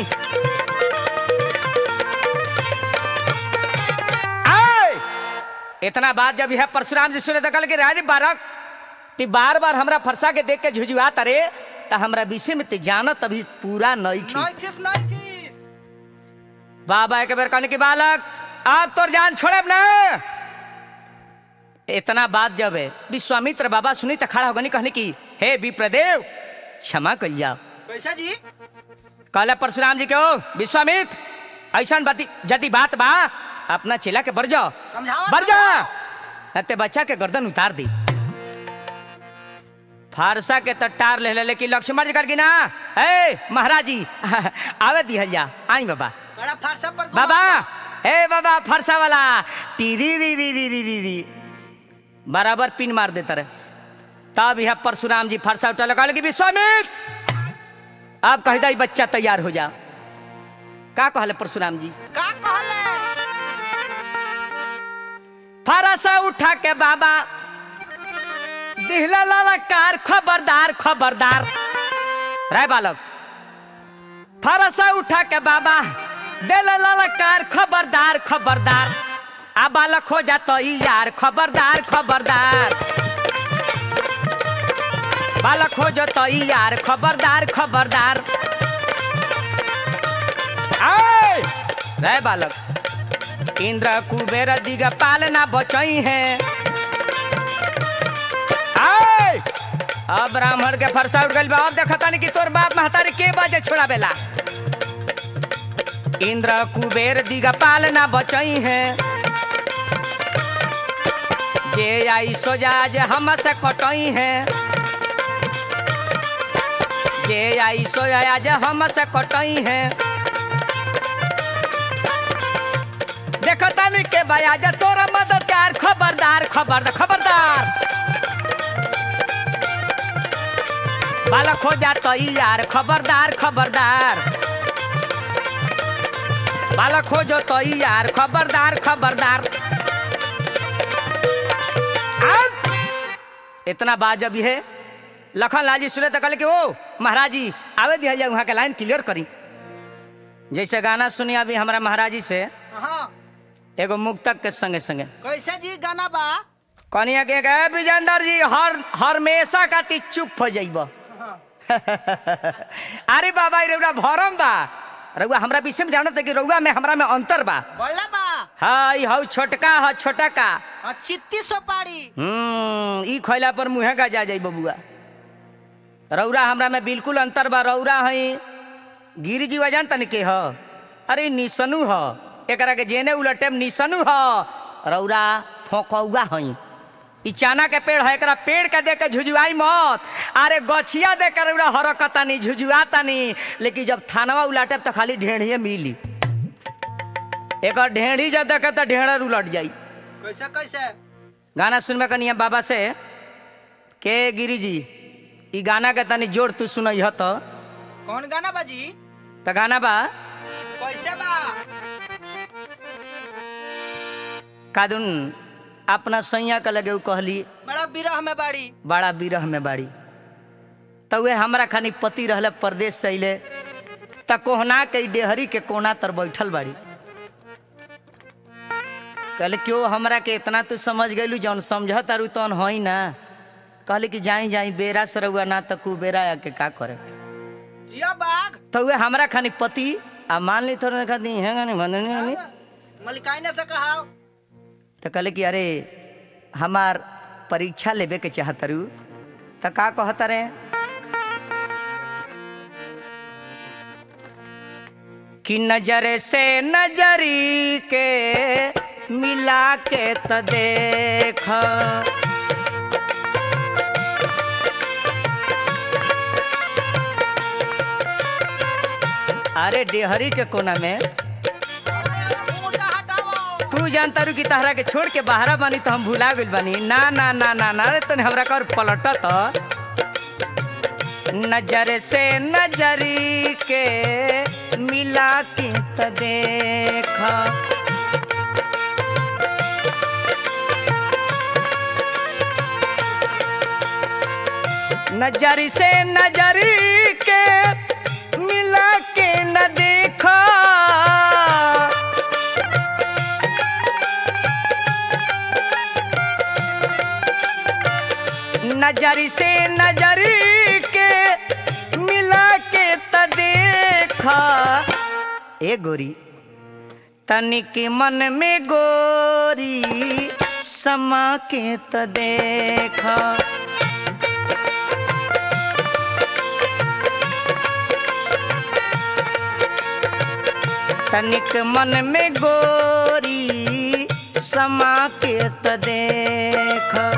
आय! इतना बात जब यह परशुराम जी सुने दखल के राज बारक ती बार बार हमरा फरसा के देख के झुझुआ तरे त हमरा विषय में ते जानत अभी पूरा नहीं की नहीं किस नहीं किस बाबा एक बेर कहने की बालक आप तोर जान छोड़े ना इतना बात जब है विश्वामित्र बाबा सुनी तो खड़ा होगनी कहने की हे विप्रदेव क्षमा कर जाओ कैसे जी कहले परशुराम जी के ओ विश्वामित्र ऐसा यदि बात बा अपना चेला के बर जाओ समझावा बर जा ते बच्चा के गर्दन उतार दी फारसा के तो टार ले ले लेकिन लक्ष्मण जी कर की ना ए महाराज जी आवे दिहल जा आई बाबा बड़ा फारसा पर बाबा ए बाबा फरसा वाला टीरी री री री री री री बराबर पिन मार देता रहे तब यह परशुराम जी फरसा उठा लगा लगी विश्वामित्र अब कह दई बच्चा तैयार हो जा का कहले परशुराम जी का कहले फरसा उठा के बाबा दिहला ललकार खबरदार खबरदार राय बालक फरसा उठा के बाबा दिल ललकार खबरदार खबरदार आ बालक हो जा तो ई यार खबरदार खबरदार बालक हो जा तो ई यार खबरदार खबरदार आय राय बालक इंद्र कुबेर दिगपाल ना बचई है आय अब ब्राह्मण के फरसा उठ गइल बा अब देखता नहीं कि तोर बाप महतारी के बाजे छोड़ावेला इंद्र कुबेर दिगपाल ना बचई है जे आई सोजा जे हम से कटई है जे आई सोया जे हम से कटई है देखो तानी के भैया जा तोरा मददगार खबरदार खबरदार खबरदार बालक हो जा तो यार खबरदार खबरदार बालक हो जो तो यार खबरदार खबरदार आ? इतना बात जब है लखन लाल जी सुने तो कहले कि ओ महाराज जी आवे दिया जाए वहाँ के लाइन क्लियर करी जैसे गाना सुनी अभी हमारा महाराज जी से हाँ एगो मुक्तक के संगे संगे कैसे जी गाना बा कनिया के कहे विजेंदर जी हर हमेशा का ती चुप हो जाइब हाँ। अरे बाबा ई रउआ भरम बा रउआ हमरा विषय में जानत है कि रउआ में हमरा में अंतर बा बड़ा बा हाँ ई हौ छोटका ह छोटा का आ, चित्ती सोपारी हम्म ई खैला पर मुँहे का जा जाई बबुआ रौरा हमरा में बिल्कुल अंतर बा रौरा हई गिरी जीवा जान तन के ह अरे निसनु ह एकरा के जेने उलटे में निसनु ह रौरा फोकौआ हई ई चाना के पेड़ है एकरा पेड़ के देख के झुझुआई मत अरे गछिया देख के रौरा हरकतानी झुझुआतानी लेकिन जब थानवा उलाटे तो खाली ढेढ़िए मिली एक ढेढ़ी जब देखे तो ढेढ़र उलट जाई कैसे कैसे गाना सुनबे कनिया बाबा से के गिरी जी ई गाना के तनी जोर तू सुनई ह तो कौन गाना बा जी त गाना बा कैसे बा कादुन अपना सैया के लगे उ कहली बड़ा विरह में बाड़ी बड़ा बिरह में बाड़ी त वे हमरा खानी पति रहले परदेश से अइले त कोहना के ई डेहरी के कोना तर बैठल बाड़ी कहले क्यों हमरा के इतना तू समझ गइलू जौन समझ तारू तौन हई ना कहले कि जाई जाई बेरा से रहुआ ना त कुबेरा आके का करे जिया बाघ तो वे हमरा खानी पति आ मान ली थोड़ा देखा दी है गानी बननी हमी मलिकाई ने से कहा तो कहले कि अरे हमार परीक्षा लेबे के चाहतरू तो का कहता रे कि नजर से नजरी के मिला के त देख अरे डेहरी के कोना में मुंडा हटाओ तू जानता रू कि तहरा के छोड़ के बाहरा बानी तो हम भुला गइल बानी ना ना ना ना ना रे तने हमरा कर पलटत नजर से नजरी के मिला के त देख नजर से नजरी के मिला के न देखा नजर से नजर के मिला के त देखा ए गोरी तनिक मन में गोरी समा के त देखा तनिक मन में गोरी समा के त देखा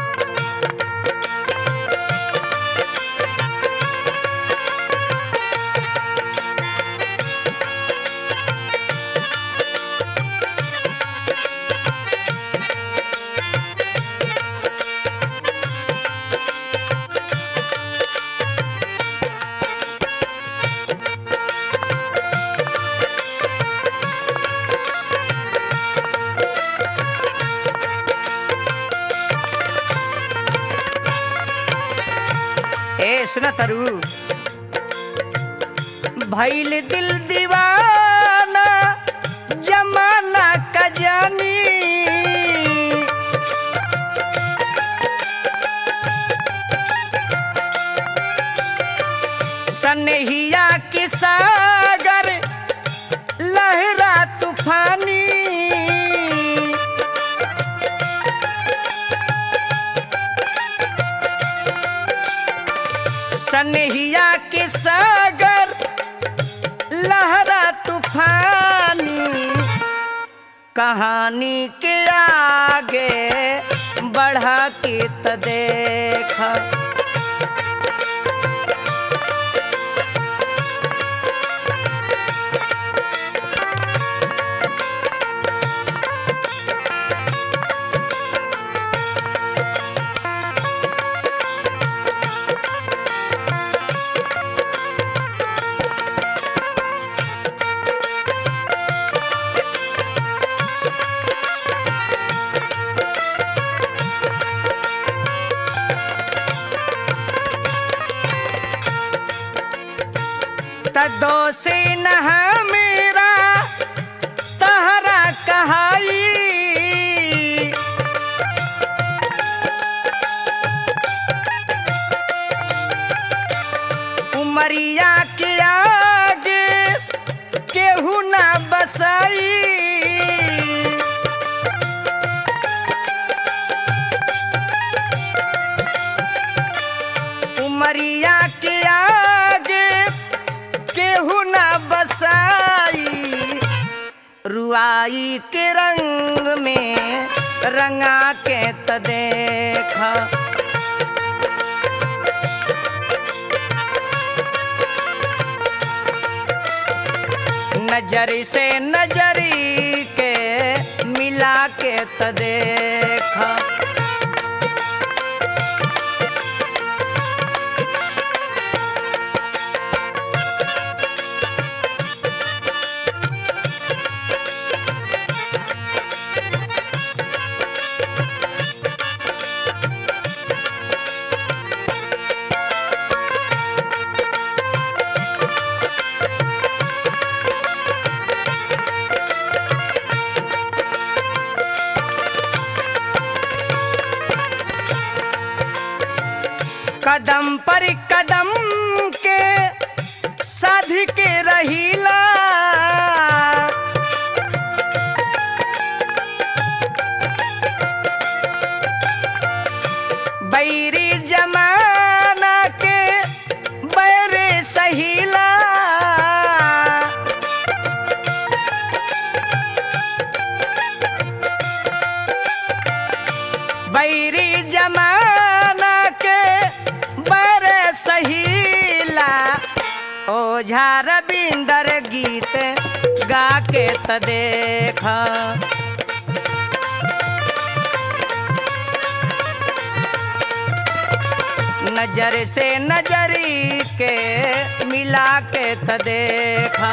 ए सुना तरु भैल दिल दीवाना जमाना का जानी सनहिया के सागर लहरा तूफानी सनहिया के सागर लहरा तूफानी कहानी के आगे बढ़ा के त देखा त दोषी न मेरा तहरा कहाई उमरिया के आगे केहू ना बसाई उमरिया के आगे केहू ना बसाई रुआई के रंग में रंगा के त देखा नजर से नजरी के मिला के त देखा कदम पर कदम के साध के रहीला बैरी जमाना के बैरे सहीला बैरी जमाना के बर सहीला ओझा रविंदर गीत गा के त देख नजर से नजरी के मिला के त देखा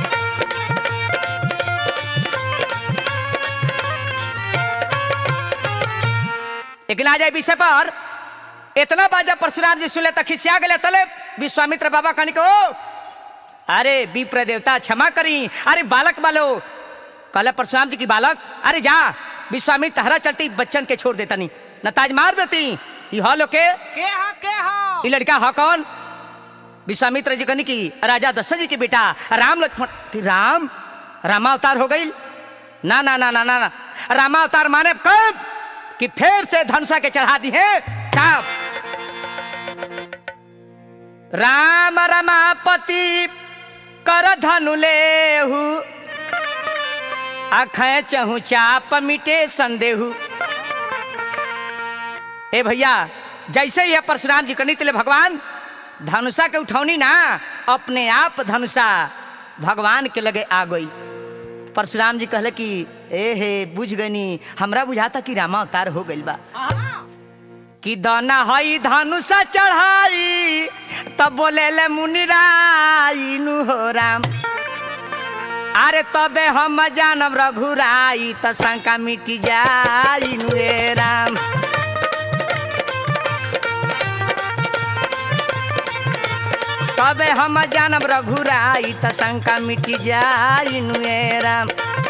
लेकिन आ जाए विषय पर इतना बात जब परशुराम जी सुनले तक खिसिया गए तले विश्वामित्र बाबा कहनी को अरे विप्र देवता क्षमा करी अरे बालक बालो कहले परशुराम जी की बालक अरे जा विश्वामित्र हरा चलती बच्चन के छोड़ देता नहीं नताज मार देती ई हॉलो के के हा के हा ई लड़का हा कौन विश्वामित्र जी कहनी की राजा दशरथ जी के बेटा राम लक्ष्मण कि राम रामावतार हो गई ना ना ना ना ना ना रामावतार माने कब कि फिर से धनुषा के चढ़ा दी है कब राम रमापति कर धनु लेहु अखै चहु चाप मिटे संदेहु ए भैया जैसे ही है परशुराम जी करनी तिले भगवान धनुषा के उठौनी ना अपने आप धनुषा भगवान के लगे आ गई परशुराम जी कहले कि ए हे बुझ गनी हमरा बुझाता कि रामा अवतार हो गइल बा हाँ कि दाना हई धनुषा चढ़ाई तब बोले ले मुनिराई नु हो राम अरे तबे हम जानब रघुराई त शंका मिटी जाई नु रे राम तबे हम जानब रघुराई त शंका मिटी जाई नु रे राम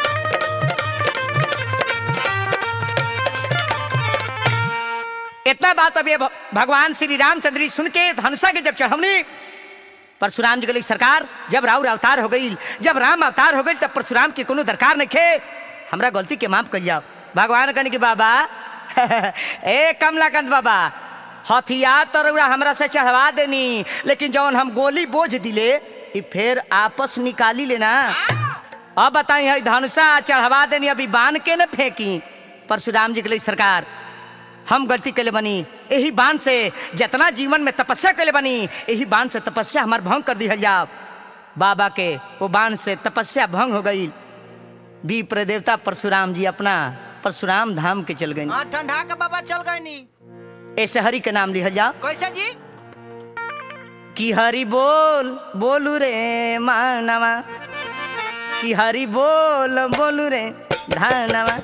इतना बात अब ये भ- भगवान श्री रामचंद्र जी सुन के धनुषा के जब चढ़वनी परशुराम जी के लिए सरकार जब राउर अवतार हो गई जब राम अवतार हो गई तब परशुराम की कोनो दरकार नहीं खे हमरा गलती के माफ कर जाओ भगवान कहने की बाबा ए कमलाकांत बाबा हथियार तो रउरा हमरा से चढ़वा देनी लेकिन जौन हम गोली बोझ दिले ई फिर आपस निकाली लेना अब बताई है धनुषा चढ़वा देनी अभी बांध के न फेंकी परशुराम जी के लिए सरकार हम गलती कैले बनी यही बाण से जितना जीवन में तपस्या कैले बनी यही बाण से तपस्या हमार भंग कर दी जाओ बाबा के वो बाण से तपस्या भंग हो गई विप्र देवता परशुराम जी अपना परशुराम धाम के चल गए हाँ ठंडा के बाबा चल गए नी ऐसे हरि के नाम लिखल जाओ कैसे जी कि हरि बोल बोलू रे मानवा कि हरि बोल बोलू रे धानवा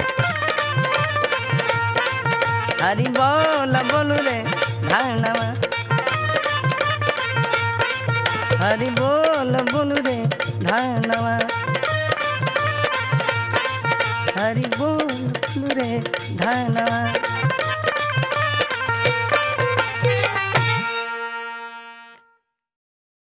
हरि बोल बोलू रे धानवा हरि बोल धनवा हरि बोल रे धनवा